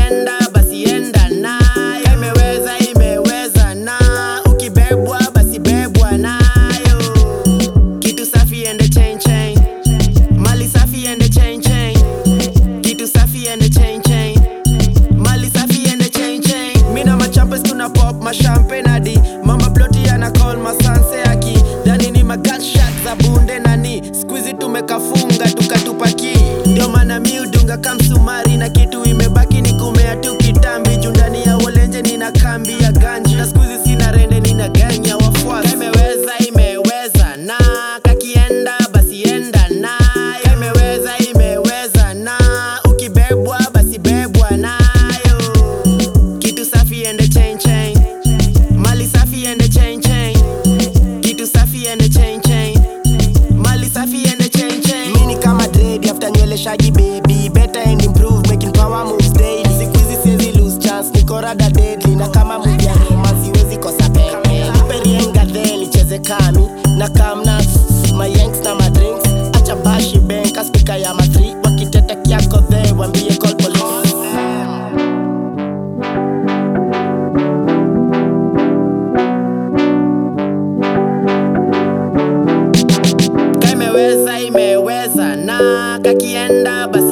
kakienda basi enda nayo imeweza imeweza na ukibebwa basi bebwa nayo kitu safi ende chain chain mali safi ende chain chain kitu safi ende chain chain mali safi ende chain chain mina machampes tuna pop mashampen hadi mama ploti ana call masanse aki dhani ni magunshot za bunde nani skuizi tumekafunga tukatupaki ndio maana mi udunga kamsumari na kitu imebaki ni kumea tu kitambi juu ndani ya wolenje nina kambi ya ganji na skuizi sina rende nina ganya wafuasi imeweza imeweza na kakienda basi enda nayo imeweza imeweza na ukibebwa basi bebwa nayo kitu safi ende chain chain mali safi ende chain chain kitu safi ende chain chain mali safi ende chain chain mini kama dread after nywele shaggy baby better and improve making power moves daily siku hizi siwezi lose chance niko rada deadly na kama movie ya Roma siwezi kosa pepe perienga then icheze kami na kamna my yanks na my drinks acha bashi bank speaker ya matri wakitete kiako the wambie call police ka imeweza imeweza na kakienda basi